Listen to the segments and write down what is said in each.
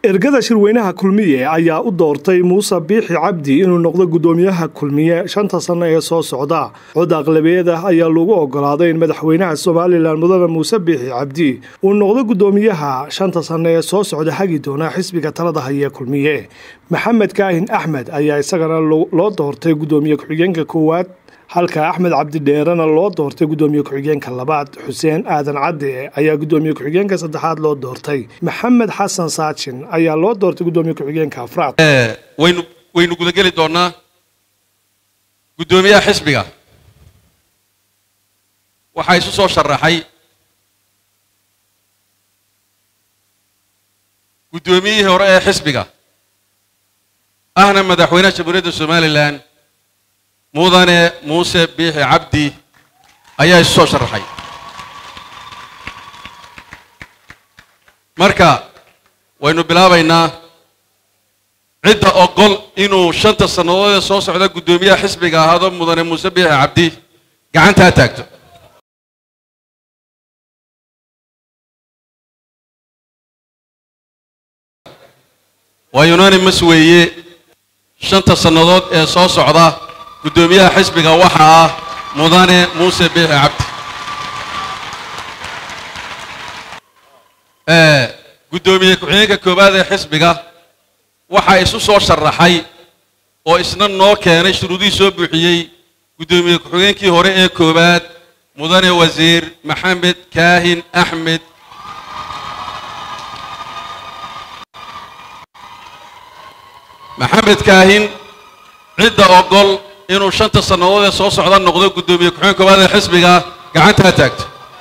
ergada shirweynaha kulmiye ayaa u doortay muuse biixi cabdi inuu noqdo guddoomiyaha kulmiye shanta sanno ee soo socda cod aqlabeed ah ayaa lagu ogolaaday in madaxweynaha somalilan mudane muuse biixi cabdi uu noqdo guddoomiyaha shanta sanno ee soo socda hagi doona xisbiga talada hayee kulmiye maxamed kaahin axmed ayaa isagana loo doortay guddoomiye ku-xigeenka koowaad halka axmed cabdidheerena loo doortay guddoomiye ku-xigeenka labaad xuseen aadan cadde ayaa guddoomiye ku-xigeenka saddexaad loo doortay maxamed xasan saajin ayaa loo doortay guddoomiye ku-xigeenka afraad waynu waynu gudageli doonnaa guddoomiyaha xisbiga waxaa isu soo sharaxay guddoomiyihii hore ee xisbiga ahna madaxweynaha jamhuuriyadda somalilan mudane muuse biixi cabdi ayaa isu soo sharaxay marka waynu bilaabaynaa cidda ogol inuu shanta sannadood ee soo socda guddoomiyaha xisbiga ahaado mudane muuse biixi cabdi gacantaa taagto waa unanimas weeye shanta sannadood ee soo socda guddoomiyaha xisbiga waxaa ah mudane muuse biixi cabdi guddoomiye ku-xigeenka koowaad ee xisbiga waxaa isu soo sharaxay oo isna noo keenay shuruudihii soo buuxiyey guddoomiye ku-xigeenkii hore ee koowaad mudane wasiir maxamed kaahin axmed maxamed kaahin cidda ogol inuu shanta sannadood ee soo socda noqdo guddoomiye ku-xigeen koowaad ee xisbiga gacantaa taagto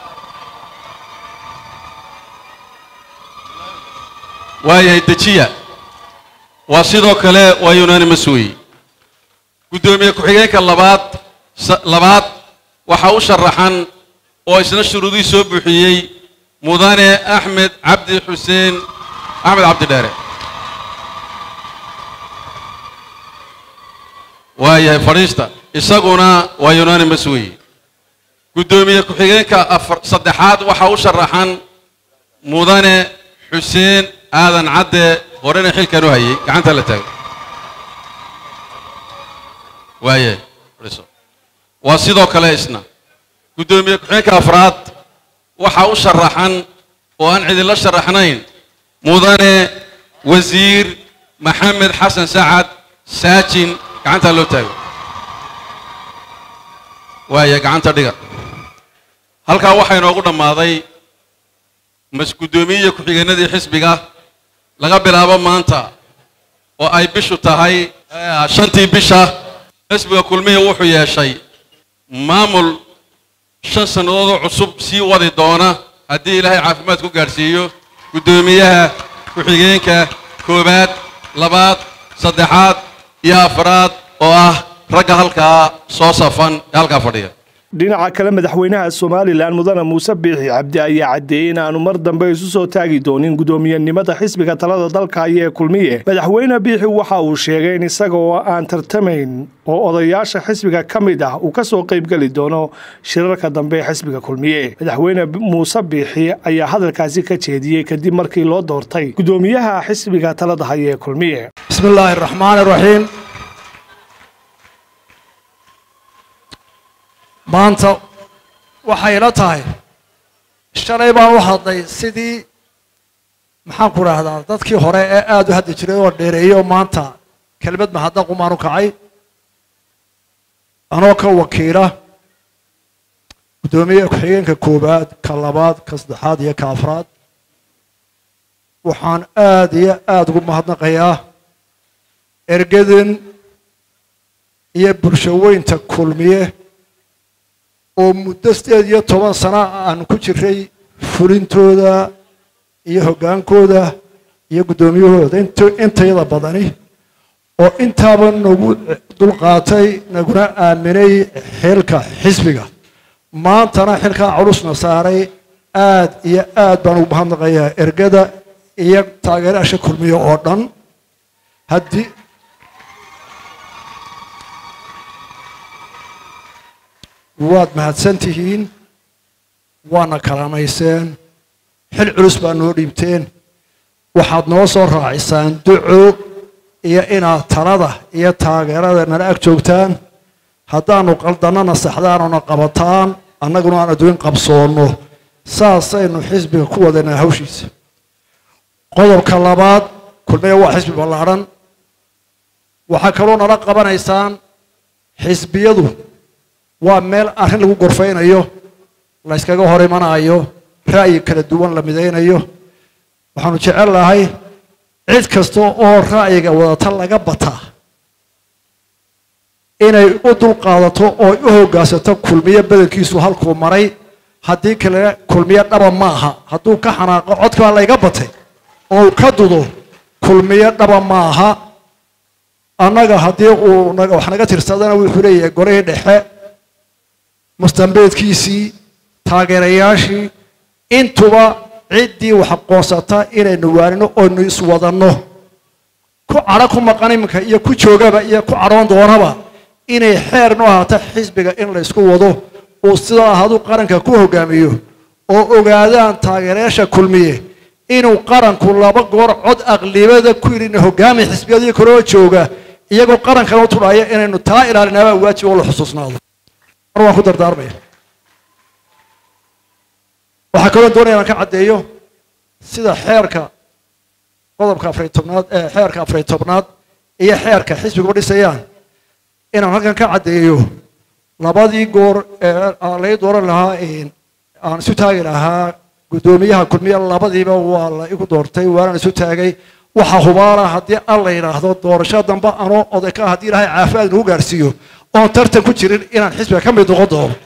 waayahay dejiya waa sidoo kale waa unanimas weeye guddoomiye ku-xigeenka labaad labaad waxaa u sharaxan oo isna shuruudihii soo buuxiyey mudane axmed cabdi xuseen axmed cabdidheere waayahay fadhiista isaguna waa unanimas weeye guddoomiye ku-xigeenka afar saddexaad waxaa u sharaxan mudane xuseen aadan cadde horena xilkan u hayay gacanta la taago waayahay fadhiiso waa sidoo kale isna guddoomiye ku-xigeenka afraad waxaa u sharaxan oo aan cidinla sharaxnayn mudane wasiir maxamed xasan sacad saajin gacantaa loo taago waaya gacanta dhiga halkaa waxaa inoogu dhammaaday mas guddoomiyiya ku-xigeenadii xisbiga laga bilaabo maanta oo ay bishu tahay shantii bisha xisbiga kulmihii wuxuu yeeshay maamul shan sannadoodoo cusub sii wadi doona haddii ilaahay caafimaad ku gaadhsiiyo guddoomiyaha ku-xigeenka koowaad labaad saddexaad iyo afraad oo ah ragga halkaa soo safan ee halkaa fadhiya dhinaca kale madaxweynaha somalilan mudane muuse biixi cabdi ayaa caddeeyey in aanu mar dambe isu soo taagi doonin guddoomiyenimada xisbiga talada dalka ayee kulmiye madaxweyne biixi waxa uu sheegay in isaga oo aan tartamayn oo odayaasha xisbiga ka mid ah uu ka soo qaybgeli doono shirarka dambe ee xisbiga kulmiye madaxweyne muuse biixi ayaa hadalkaasi ka jeediyey kadib markii loo doortay guddoomiyaha xisbiga talada hayee kulmiye bismi illaahi araxmaan iraxiim maanta waxay ila tahay shalay baan u hadlay sidii maxaan ku idhaahdaa dadkii hore ee aada u hadli jiray oo dheereeyey oo maanta kelmad mahadnaq umaan u kacay anoo ka wakiila guddoomiye ku-xigeenka koowaad ka labaad ka saddexaad iyo ka afraad waxaan aada iyo aada ugu mahadnaqayaa ergadan iyo bulshaweynta kulmiye oo muddo sideed iyo toban sana aan ku jiray fulintooda iyo hoggaankooda iyo guddoomiyahooda intayada badani oo intaaba nagu dulqaatay naguna aaminay xilka xisbiga maantana xilkaa culusna saaray aad iyo aad baan ugu mahadnaqayaa ergada iyo taageeraasha kulmiye oo dhan haddii waad mahadsan tihiin waana kalaamayseen xil culus baa noo dhiibteen waxaad noo soo raacisaan duco iyo inaad talada iyo taageerada nala ag joogtaan haddaanu qaldannana saxdaanuna qabataan annaguna aan adduun qabsoonno saasaynu xisbiga ku wadaynaa hawshiisa qodobka labaad kulmiya waa xisbi ballaadhan waxaa kaloo nala qabanaysaan xisbiyadu waa meel arrin lagu gorfaynayo la yskaga hor imanayo ra'yi kala duwan la midaynayo waxaanu jecel lahay cid kasta oo ra'yiga wadata laga bataa inay u dulqaadato oo u hoggaansato kulmiyo bedelkiisu halkuu maray haddii kale kulmiyo dhaba maaha hadduu ka xanaaqo codkaa layga batay oo uu ka dudo kulmiyo dhaba maaha annaga haddii uu wax naga tirsadana wuxuu leeyahay gorihii dhexe mustambeedkiisii taageerayaashii intuba ciddii wax aqoonsata inaynu waanino oynu iswadanno ku cadho ku maqan iminka iyo ku joogaba iyo ku cadhoon doonaba inay xeer nu ahaato xisbiga in laysku wado uu sidaa ahadu qaranka ku hogaamiyo oo ogaadaan taageerayaasha kulmiye inuu qaranku laba goor cod aqlibada ku yidhi hogaami xisbiyadii kaloo jooga iyagoo qarankan u tudhaya inaynu taa ilaalinaabaa waajib oo la xusuusnaado mar waan ku dardaarmaya waxaa kaloo doonaya inaan ka caddeeyo sida xeerka qodobka afariy tobnaad ee xeerka afariy tobnaad iyo xeerka xisbiguba dhisayaan inaan halkan ka caddeeyo labadii goor ee lay dooran lahaa aan isu taagi lahaa guddoomiyaha kulmiye labadiiba waa la igu doortay waanaan isu taagay waxa hubaala haddii an la yidhaahdo doorasho dambe anoo oday ka haddii ilaahay caafimaad nagu gaarsiiyo oon tartan ku jirin inaan xisbiga ka mid noqon doono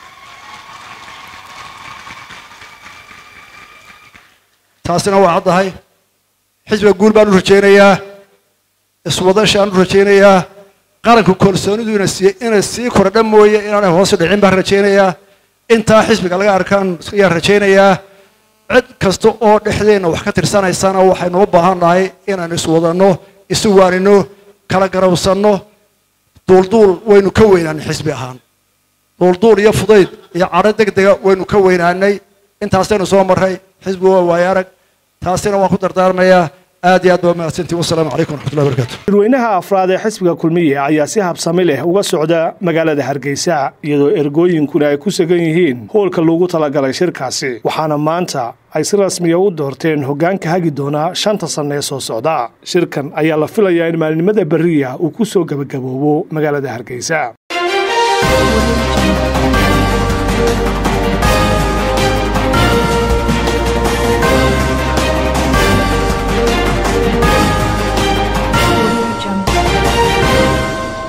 taasina waa caddahay xisbiga guul baan u rajaynayaa iswadashaan u rajaynayaa qaranka kalsoonidu ina siiye inay sii kordha mooye inaanay hoos dhicin baan rajaynayaa intaa xisbiga laga arkaan ayaan rajaynayaa cid kasta oo dhexdeenna wax ka tirsanaysana waxaynu u baahan nahay inaan iswadanno isu waanino kala garawsanno duulduul waynu ka weynaanay xisbi ahaan duulduul iyo fudayd iyo cadho deg dega waynu ka weynaanay intaasaynu soo marray xisbigu waa waayo arag taasina waan ku dardaarmayaa aad iyo aad baa mahadsantiin wasalaamu calaykum waraxmatullahi barakatu dadweynaha afraad ee xisbiga kulmiye ayaa si habsami leh uga socda magaalada hargeysa iyadoo ergooyinkuna ay ku sugan yihiin hoolka loogu talagalay shirkaasi waxaana maanta ay si rasmiya u doorteen hoggaanka hagi doonaa shanta sanna ee soo socda shirkan ayaa la filayaa in maalinimada berriya uu ku soo gebagaboobo magaalada hargeysa